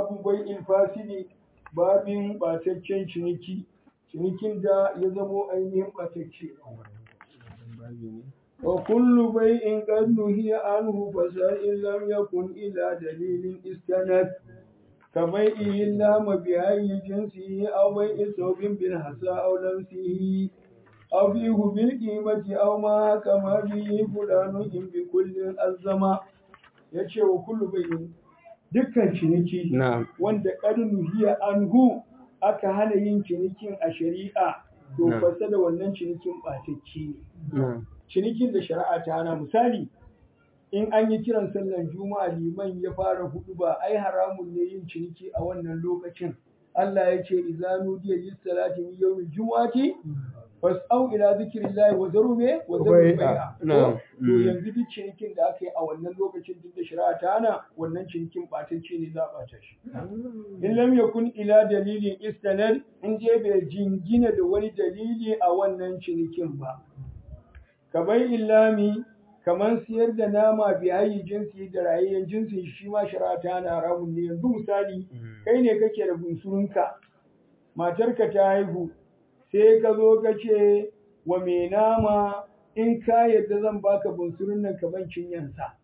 babu bai fasidi babin ɓataccen ciniki cinikin da ya zamo ainihin ɓatacce wa kullu bai'in qad nuhiya anhu fasa'in lam yakun ila dalilin istanad كبيئه اللام بأي جنسه أو بيع ثوب بالحسى أو لمسه أو فيه بالقيمة أو ما كما به فلان إن بكل الزما yace wa kullu bayin dukkan ciniki wanda ƙarnu hiya anhu aka hana yin cinikin a shari'a to fasa da wannan cinikin ɓatacce ne cinikin da shari'a ta hana misali in an yi kiran sallan juma'a liman ya fara hudu ba ai haramun ne yin ciniki a wannan lokacin Allah ya ce idza nudiya lis salati min yawmil jumu'ati fas'au ila zikrillahi wa zaru me wa zaru bai'a to yanzu duk cinikin da aka yi a wannan lokacin duk da shari'a ta hana wannan cinikin batacce ne za a bata shi in lam yakun ila dalilin istanad in je bai jingina da wani dalili a wannan cinikin ba kabai illami kamar siyar da nama biyayi jinsi da rayayyen jinsi shi ma shari'a ta hana haramun ne yanzu misali kai ne kake da bunsurunka matarka ta haihu sai ka zo ka ce wa mai nama in ka yadda zan baka bunsurun nan ka ban cinyansa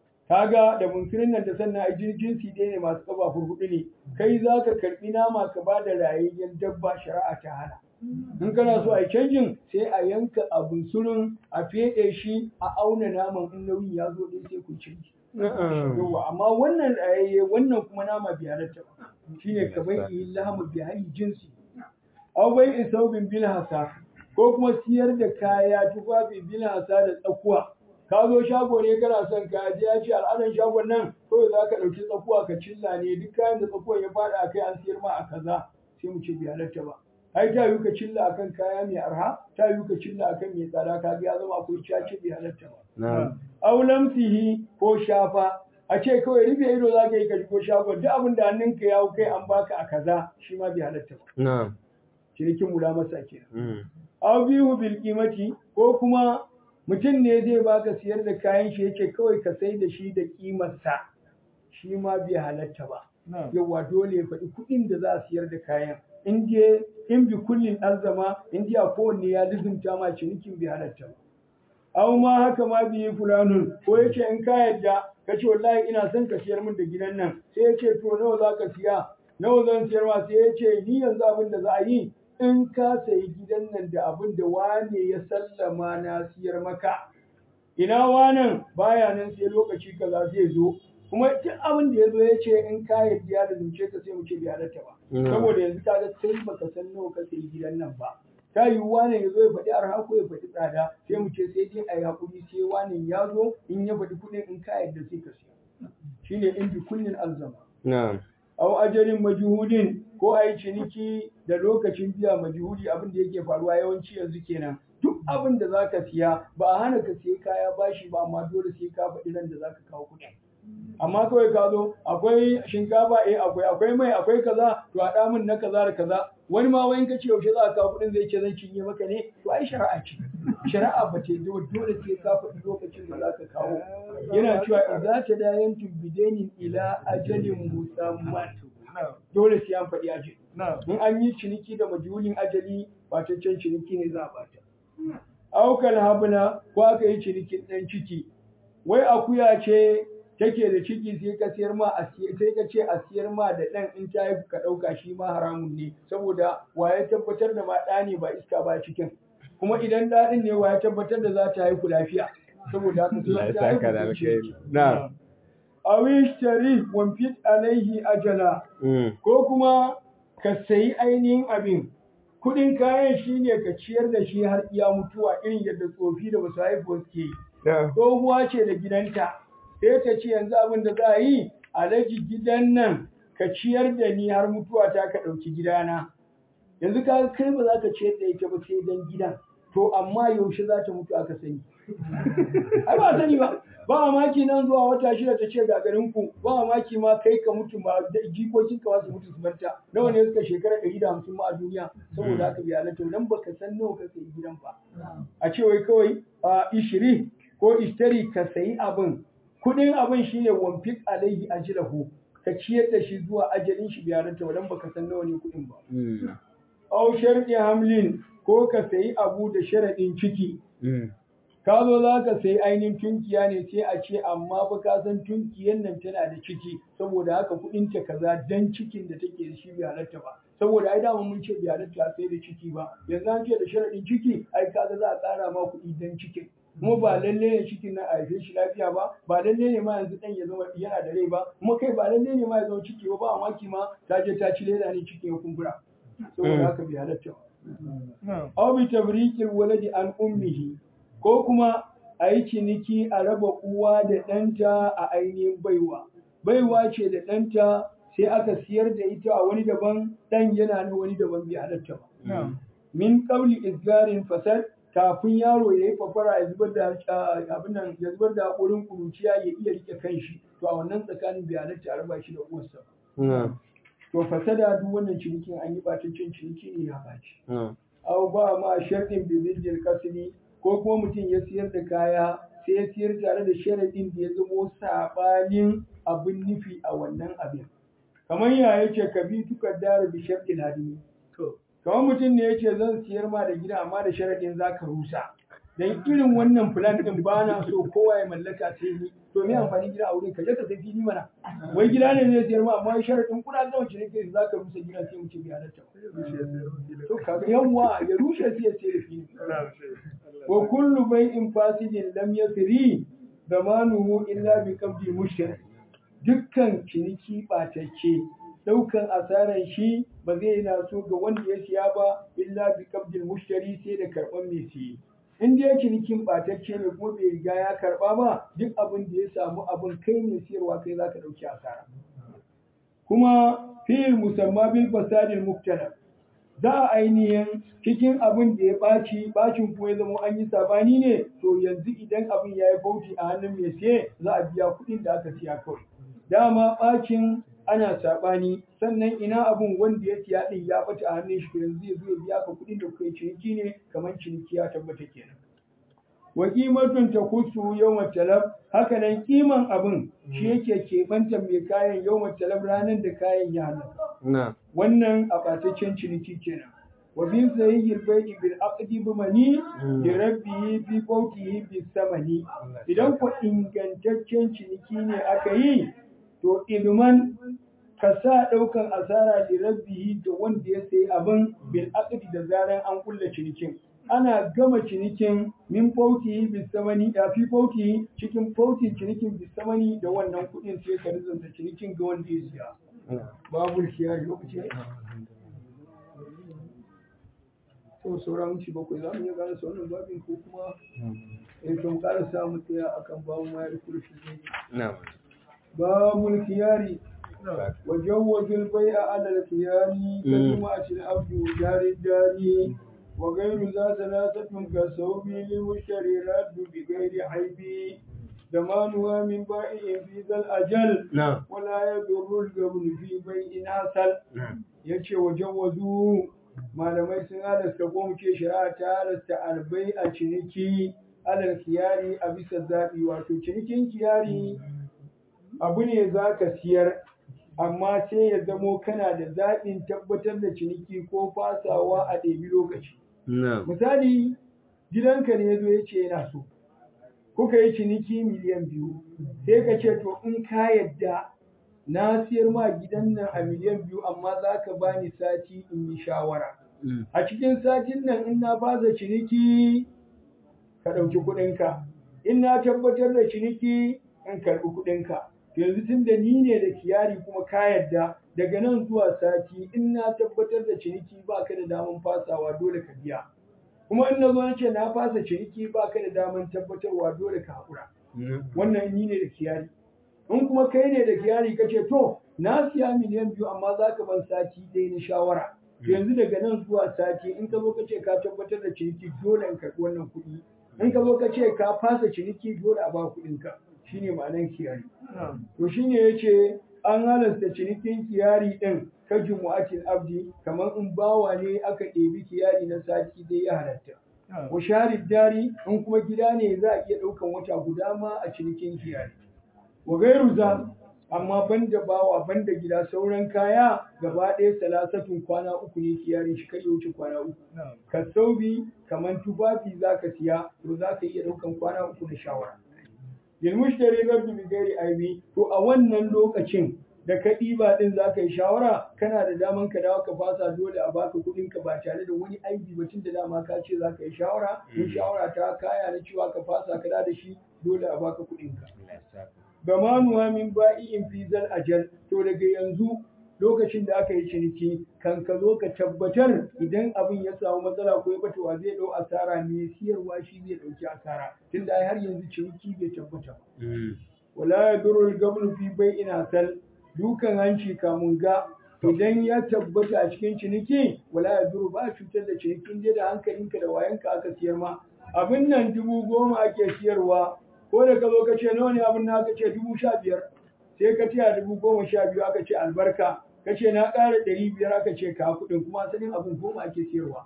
kaga da bunsurun nan da sannan a jinsi ɗaya ne masu ƙafa hudu ne kai za ka karɓi nama ka ba da rayayyen dabba shari'a ta hana in kana so a yi canjin sai a yanka a bunsurun a feɗe shi a auna naman in nauyi ya zo ɗaya sai ku canji yawa amma wannan rayayye wannan kuma nama bai halatta ba shine ka bai ilhamu bi hayi jinsi aw bai isaubin bil hasa ko kuma siyar da kaya tufafi bil hasa da tsakuwa ka zo shago ne kana son ka je ya ce al'adan shagon nan kawai za ka ɗauki tsakuwa ka cilla ne duk kayan da tsakuwan ya faɗa a kai an siyar ma a kaza sai mu ce bai halatta ba ai ta yi ka cilla akan kaya mai arha ta yi ka cilla akan mai tsada ka ga ya zama akwai cace bai halatta ba aw lamsihi ko shafa a ce kawai rufe ido za ka yi ka ko shagon duk abin da hannunka ya kai an baka a kaza shi ma bai halatta ba cinikin mula masa kenan aw bihu bil qimati ko kuma mutum ne zai baka siyar da kayan shi yake kawai ka sai da shi da kimarsa shi ma bai halatta ba yawa dole ya faɗi kuɗin da za a siyar da kayan in je in bi kullin arzama in ji a kowanne ya lizumta ma cinikin bai halatta ba aw ma haka ma biyi fulanun ko yace in ka yadda ka ce wallahi ina son ka siyar min da gidan nan sai yace to nawa za ka siya nawa zan siyar ma sai yace ni yanzu abin da za a yi in ka sayi gidan nan da abin da wane ya sallama na siyar maka ina wanan baya nan sai lokaci kaza zai zo kuma duk abin da ya zo ya ce in ka yarda ya zunce ka sai mu ce bai halatta ba saboda yanzu ka ga kai baka san nawa ka sayi gidan nan ba ta yi wane ya zo ya faɗi arha ko ya faɗi tsada sai mu ce sai dai a yi haƙuri sai wane ya zo in ya faɗi kuɗin in ka yarda sai ka siya shine in bi kullin alzama na'am aw ajalin majhudin ko a yi ciniki da lokacin biya majhudi abin da yake faruwa yawanci yanzu kenan duk abin da zaka siya ba a hana ka siya kaya bashi ba amma dole sai ka faɗi nan da zaka kawo kuɗin amma kawai ka zo akwai shinkafa eh akwai akwai mai akwai kaza to a min na kaza da kaza wani ma wani kace yaushe za ka kawo kuɗin zai ce zan cinye maka ne to ai shari'a ce shari'a ba ce dole sai ka faɗi lokacin da za ka kawo yana cewa idza tadayantum bidainin ila ajalin musamman dole sai an faɗi ajali in an yi ciniki da majulin ajali bataccen ciniki ne za a bata aukal habna ko aka yi cinikin ɗan ciki wai akuya ce take da ciki sai ka siyar ma a sai ka ce a siyar ma da ɗan in ta haifu ka ɗauka shi ma haramun ne saboda waye tabbatar da ma ɗa ne ba iska ba cikin kuma idan ɗaɗin ne waye tabbatar da za ta haihu lafiya saboda haka sai ta haihu na awishtari wamfit alaihi ajala ko kuma ka sayi ainihin abin kuɗin kayan shine ka ciyar da shi har iya mutuwa irin yadda tsofi da basu haifuwa suke yi tsohuwa ce da gidanta sai ta ce yanzu abin da za a yi alaji gidan nan ka ciyar da ni har mutuwa ta ka ɗauki gidana yanzu ka kai ba za ka ciyar da ita ba sai dan gidan to amma yaushe za ta mutu aka sani ai ba sani ba ba maki nan zuwa wata shida ta ce ga garin ku ba maki ma kai ka mutu ma jikokin ka wasu mutu su barta nawa ne suka shekara ɗari da hamsin ma a duniya saboda haka bi halatta dan baka san nawa ka sayi gidan ba a ce wai kawai a ishiri ko ishtari ka sayi abin kudin abin shine wamfik alaihi ajlahu ka ciyar da shi zuwa ajalin shi bai halatta ba dan baka san nawa ne kuɗin ba aw sharɗi hamlin ko ka sayi abu da sharaɗin ciki ka zo za ka sayi ainihin tunkiya ne sai a ce amma ba ka san tunkiyan nan tana da ciki saboda haka kuɗin ta kaza dan cikin da take da shi bai halatta ba saboda ai dama mun ce bai halatta sai da ciki ba yanzu an ce da sharaɗin ciki ai kaga za a ƙara ma kuɗi dan cikin kuma ba lalle ne cikin nan a haife shi lafiya ba ba lalle ne ma yanzu dan ya zama yana da rai ba kuma kai ba lalle ne ma ya zama ciki ba ba maki ma ta je ta ci leda ne cikin ya kumbura saboda haka bai halatta ba aw bi tabriqil waladi an ummihi ko kuma a yi ciniki a raba uwa da ɗanta a ainihin baiwa baiwa ce da ɗanta sai aka siyar da ita a wani daban ɗan yana na wani daban bai halatta ba min ƙauli isgarin fasad kafin yaro ya yi fafara ya zubar da abin nan ya zubar da haƙorin kuruciya ya iya rike kanshi to a wannan tsakanin bai halatta a raba shi da uwarsa to fasada duk wannan cinikin an yi ɓataccen ciniki ne ya ɓaci au ba ma sharɗin bizil kasri ko kuma mutum ya siyar da kaya sai ya siyar tare da sharaɗin da ya zamo saɓanin abin nufi a wannan abin kamar ya yace ka bi tukar dara bi sharɗin hadimi kamar mutum ne yace zan siyar ma da gida amma da sharaɗin za ka rusa dan irin wannan plan din ba na so kowa ya mallaka sai ni to me amfani gida a wurin ka je ka sai fili mana wai gida ne zai siyar ma amma sharaɗin kuna zama ciniki za ka rusa gida sai mu ce bai halatta to kaga yawa ya rushe sai ya sayar fili wa kullu bai'in fasidin lam yasri zamanuhu illa bi qabdi mushtari dukkan ciniki batacce daukan asaran shi ba zai yana so ga wanda ya siya ba illa bi qabdil mushtari sai da karban mai siye in dai cinikin batacce ne kuma bai riga ya karba ba duk abin da ya samu abin kai ne siyarwa kai zaka dauki asara kuma fi'il musamma bil fasadil muktalab za a ainihin cikin abin da ya ɓaci ɓacin kuma ya zama an yi sabani ne to yanzu idan abin ya yi bauti a hannun mai siye za a biya kuɗin da aka siya kawai dama ɓacin ana saɓani sannan ina abin wanda ya siya ɗin ya ɓata a hannun shi to yanzu ya zo ya biya ka kuɗin da kuka yi ciniki ne kamar ciniki ya tabbata kenan wa ƙimatun ta kusu yau talab haka nan ƙiman abin shi yake keɓanta mai kayan yau talab ranar da kayan ya halatta wannan a ɓataccen ciniki kenan wa bi sayyil bai'i bil aqdi bi mani bi rabbihi fi qawtihi bi samani idan ko ingantaccen ciniki ne aka yi to ilman ka sa ɗaukan asara da rabbihi da wanda ya sayi abin bil aqdi da zaran an kulla cinikin ana gama cinikin min fauti bisamani da fi fauti cikin fauti cinikin bisamani da wannan kuɗin sai ka rizanta cinikin ga wanda ya siya babu kiyar lokaci to sauran minti bakwai za mu iya gane wannan babin ko kuma in kan ƙara samu tsaya akan babu mayar kurfi ne babul kiyari وجوز البيع على الخيار كجمعة العبد وجار الدار وغير ذا ثلاثة كالثوب للمشتري رد بغير عيب زمانها من بائع في ذا الأجل نعم ولا يضر القبل في بيع حصل نعم yace wajen malamai sun halasta ko mu ce shari'a ta halasta albai a ciniki alal kiyari a bisa zaɓi wato cinikin kiyari abu ne za ka siyar amma sai ya zamo kana da zaɓin tabbatar da ciniki ko fasawa a ɗebi lokaci نعم misali gidanka ne ya zo ya ce yana so kuka yi ciniki miliyan biyu sai ka ce to in ka yadda na siyar ma gidan nan a miliyan biyu amma za ka bani sati in yi shawara a cikin satin nan in na fasa ciniki ka ɗauki kuɗinka in na tabbatar da ciniki in karɓi kuɗinka yanzu tun da ni ne da kiyari kuma ka yadda daga nan zuwa sati in na tabbatar da ciniki ba ka da daman fasawa dole ka biya kuma in na zo na ce na fasa ciniki ba ka da daman tabbatarwa dole ka haƙura wannan ni ne da kiyari in kuma kai ne da kiyari ka ce to na siya miliyan biyu amma za ka ban sati ɗaya na shawara yanzu daga nan zuwa sati in ka zo ka ce ka tabbatar da ciniki dole in karɓi wannan kuɗi in ka zo ka ce ka fasa ciniki dole a ba kuɗinka shine ma'anar kiyari to shine yace an halasta cinikin kiyari din ka jumu'atil abdi kamar in bawa ne aka ɗebi kiyari na sati dai ya halatta wa sharid dari in kuma gida ne za a iya ɗaukan wata guda ma a cinikin kiyari wa gairu za amma banda bawa banda gida sauran kaya gaba ɗaya salasatun kwana uku ne kiyarin shi kai wuce kwana uku ka saubi kamar tufafi za ka siya to za ka iya ɗaukan kwana uku na shawara lil mushtari rabbi bi ghairi aibi to a wannan lokacin da ka ɗiba ɗin za ka yi shawara kana da daman ka dawo ka fasa dole a baka kuɗin ka ba tare da wani aibi ba tun da dama ka ce za ka yi shawara in shawara ta kaya na cewa ka fasa ka da shi dole a baka kuɗin ka gamanuwa min ba'i'in fi zal ajal to daga yanzu lokacin da aka yi ciniki kan ka zo ka tabbatar idan abin ya samu matsala ko ya bata wa zai dau asara ne siyarwa shi zai dauki asara tunda ai har yanzu ciniki bai tabbata ba wala yadurru al-gabnu fi bai'in asal dukan hanci kamun ga idan ya tabbata a cikin ciniki wala yadurru ba cutar da cinikin dai da hankalinka da wayanka aka siyar ma abin nan dubu goma ake siyarwa ko da ka zo ka ce nawa ne abin na aka ce dubu sha biyar sai ka ce a dubu goma sha biyu aka ce albarka ka ce na ƙara ɗari biyar aka ce ka kuɗin kuma asalin abin goma ake siyarwa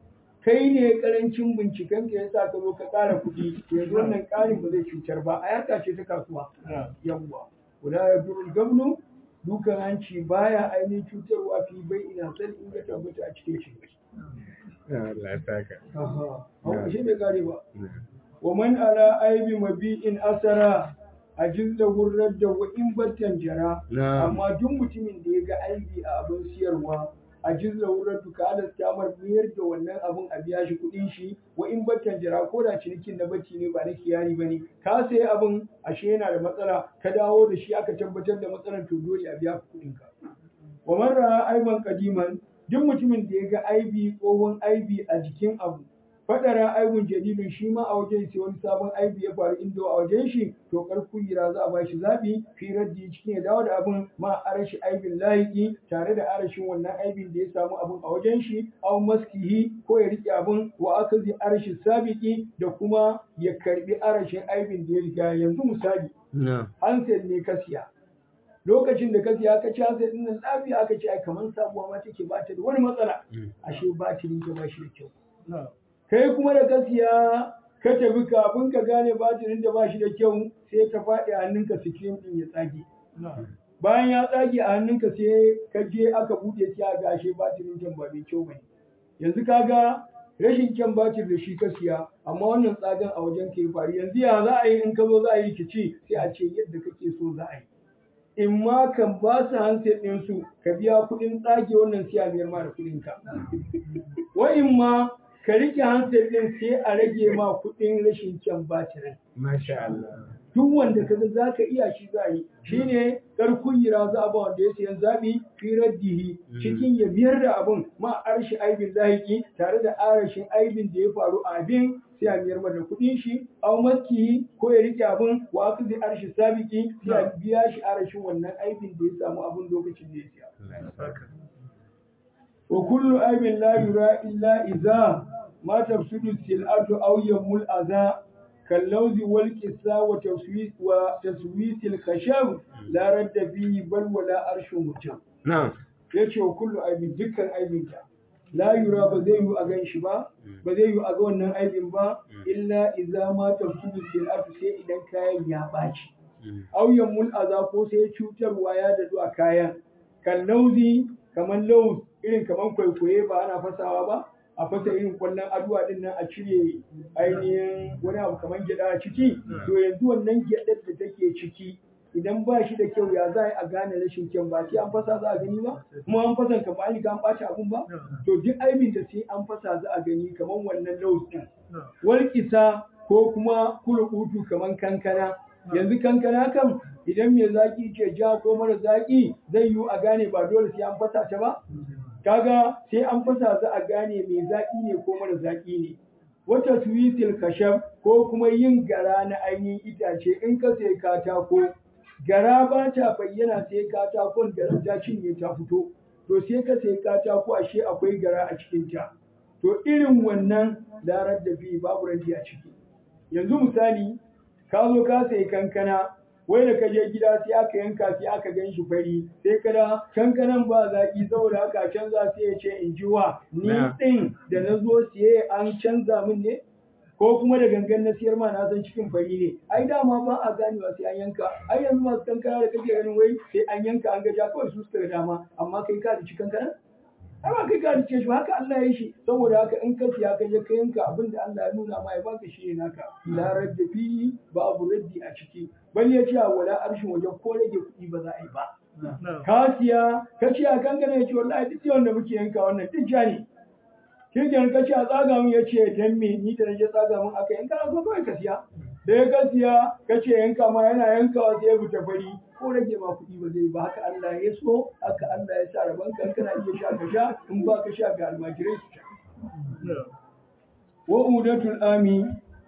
kai ne karancin binciken ka yasa ka zo ka ƙara kuɗi yanzu wannan ƙarin ba zai cutar ba a yarka ce ta kasuwa yawwa wala ya durul gabnu dukan hanci baya ainihin cutarwa fi bai ina san in ya tabbata a cikin shi Allah ya saka. Aha, shi bai kare ba. wa man ala aibi mabi'in asara a jilla wurar da wa in battan jara amma duk mutumin da ya ga aibi a abin siyarwa a jilla wurar duka alasta mar miyar da wannan abin a biya shi kuɗin shi wa in battan jara ko da cinikin na bacci ne ba na kiyari ba ne ka sayi abin ashe yana da matsala ka dawo da shi aka tabbatar da matsalar to dole a biya kuɗin ka wa man ra'a aiban kadiman duk mutumin da ya ga aibi tsohon aibi a jikin abu fadara aibun jadidin shi ma a wajen sai wani sabon aibi ya faru inda a wajen shi to karkun yira za a ba shi zabi fi raddi cikin ya dawo da abin ma arashi aibin lahiki tare da arashin wannan aibin da ya samu abin a wajen shi aw maskihi ko ya rike abin wa akazi arashi sabiki da kuma ya karbi arashin aibin da ya riga yanzu misali handset ne ka siya lokacin da ka siya ka ci handset din nan lafiya aka ce ai kamar sabuwa ma take ba ta da wani matsala ashe batirin ta ba shi da kyau kai kuma da ka siya ka tafi kafin ka gane batirin da ba shi da kyau sai ta faɗi a hannunka sikirin ɗin ya tsage. Bayan ya tsage a hannunka sai ka je aka buɗe shi a gashe batirin can ba mai kyau bane. Yanzu ka ga rashin kyan batir da shi ka siya amma wannan tsagen a wajen ka yi faru yanzu ya za a yi in ka zo za a yi rikici sai a ce yadda kake so za a yi. In ma kan ba su handset ɗinsu ka biya kuɗin tsage wannan siya biyar ma da kuɗinka. Wa in ma ka rike hansel din sai a rage ma kuɗin rashin kyan batirin. Masha Allah. Duk wanda kaga za ka iya shi za yi shi ne karkun yira za a ba wanda ya sayan zaɓi firar dihi cikin ya biyar da abin ma arshi aibin zahiki tare da arashin aibin da ya faru a abin sai a biyar da kuɗin shi au maski ko ya rike abin wa aka zai arshi sabiki sai a biya shi arashin wannan aibin da ya samu abin lokacin da ya siya. وكل عيب لا يرى إلا إذا ما تفسد السلعة أو يمل الأذى كاللوز والكساء وتسويس وتسويس الخشب لا رد فيه بل ولا أرش متم نعم yace wa kullu aibin dukkan aibinta la yura ba zai yi a gan shi ba ba zai yi a ga wannan aibin ba illa idza ma tafsidu silatu sai idan kayan ya baci aw yamul aza ko sai cutarwa ya dadu a kayan kan lauzi kamar lauz irin kamar kwaikwaye ba ana fasawa ba a fasa irin kwallon aduwa din nan a cire ainihin wani abu kamar gyada a ciki to yanzu wannan gyadar da take ciki idan ba shi da kyau ya za a gane rashin kyan ba sai an fasa za a gani ba kuma an fasa ka ba an an ɓaci abun ba to duk aibin da sai an fasa za a gani kamar wannan laus din walƙisa ko kuma kulukutu kamar kankana yanzu kankana kam idan mai zaki ce ja ko mara zaki zai yiwu a gane ba dole sai an fasa ta ba kaga sai an fasa za a gane mai zaki ne ko mara zaki ne wata tuwisil kashaf ko kuma yin gara na ainihin itace in ka sai katako gara ba ta bayyana sai katakon da ta cinye ta fito to sai ka sai katako ashe akwai gara a cikin ta to irin wannan larar da bi babu randi a ciki yanzu misali ka zo ka sayi kankana wai da ka je gida sai aka yanka sai aka gan shi fari sai kada kankanan ba zaki saboda haka canza sai ya ce in ji wa ni din da na zo siye an canza min ne ko kuma da gangan na siyar ma na san cikin fari ne ai dama ba a ganewa sai an yanka ai yanzu masu kankana da kake ganin wai sai an yanka an gaja kawai su suka ga dama amma kai ka da cikin kankana ai ba kai ka da shi ba haka Allah ya yi shi saboda haka in ka siya ka je ka yanka abin da Allah ya nuna ma ya baka shi ne naka la radda fi babu raddi a ciki bal ya ce wala arshin waje ko rage kuɗi ba za a yi ba ka siya ka ce a kankana ya ce wallahi duk yawan da muke yanka wannan duk ja ne kirgin ka ce a tsaga mun ya ce dan me ni da naje tsaga mun aka yanka na so kawai ka siya da ya ka siya ka ce yanka ma yana yankawa sai ya fita fari ko rage ma kuɗi ba zai ba haka Allah ya so haka Allah ya sa rabon kan kana iya sha ka sha in ba ka sha ga almajirai su sha wa udatul ami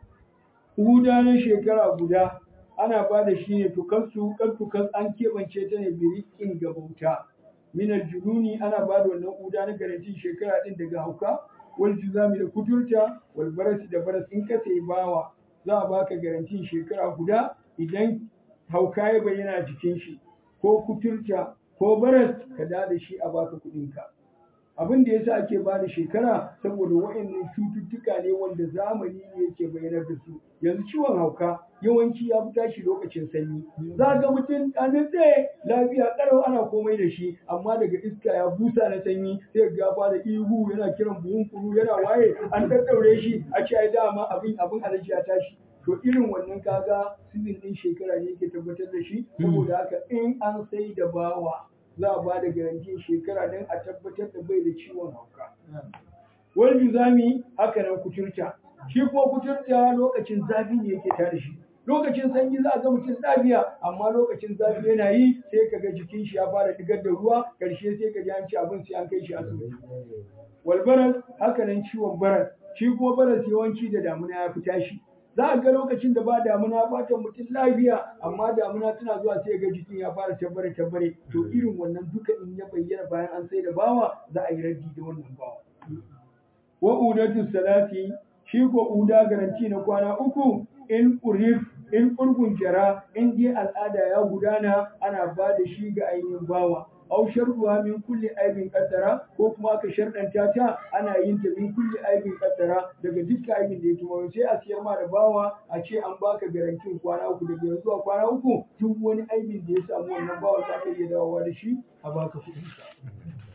uda na shekara guda ana ba da shi ne tukansu kan tukas an keɓance ta ne birikin ga bauta minar jununi ana ba da wannan uda na garantin shekara ɗin daga hauka wal juzami da kuturta wal barasi da baras in ka sai bawa za a baka garantin shekara guda idan hauka ya bayyana jikin shi ko kuturta ko baras ka da da shi a baka kuɗinka abin da yasa ake ba da shekara saboda wa'annan cututtuka ne wanda zamani ne yake bayyanar da su yanzu ciwon hauka yawanci ya fi tashi lokacin sanyi za ga mutum a nutse lafiya karau ana komai da shi amma daga iska ya busa na sanyi sai ga fara ihu yana kiran buhun kuru yana waye an daddaure shi a ce ai dama abin abin alaji ya tashi to irin wannan kaga sizin din shekara ne yake tabbatar da shi saboda haka in an sai da bawa za a ba da garantin shekara don a tabbatar da bai da ciwon hauka. Wani juzami haka nan kuturta. Shi kuma kuturta lokacin zafi ne yake tare shi. Lokacin sanyi za a ga mutum lafiya amma lokacin zafi yana yi sai ka ga jikin shi ya fara digar da ruwa karshe sai ka ji an ci abin sai an kai shi asibiti. Walbaras haka nan ciwon baras. Shi kuma baras yawanci da damuna ya fi tashi. za a ga lokacin da ba damuna fatan mutum lafiya amma damuna tana zuwa sai ga jikin ya fara tabbare tabbare to irin wannan duka in ya bayyana bayan an sai da bawa za a yi raddi da wannan bawa wa udatu salati shi ko uda garanti na kwana uku in urif in urgun jara in dai al'ada ya gudana ana ba da shi ga ainihin bawa aw sharruha min kulli aibin qaddara ko kuma aka sharɗanta ta ana yin ta min kulli aibin qaddara daga dukkan aibin da ya tumo sai a siyar ma da bawa a ce an baka garantin kwana uku daga yanzu a kwana uku duk wani aibin da ya samu wannan bawa za ka iya dawowa da shi a baka kuɗin sa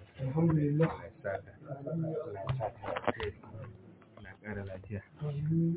alhamdulillah Allah ya sa ka. Allah ya sa ka. Allah ya ƙara lafiya.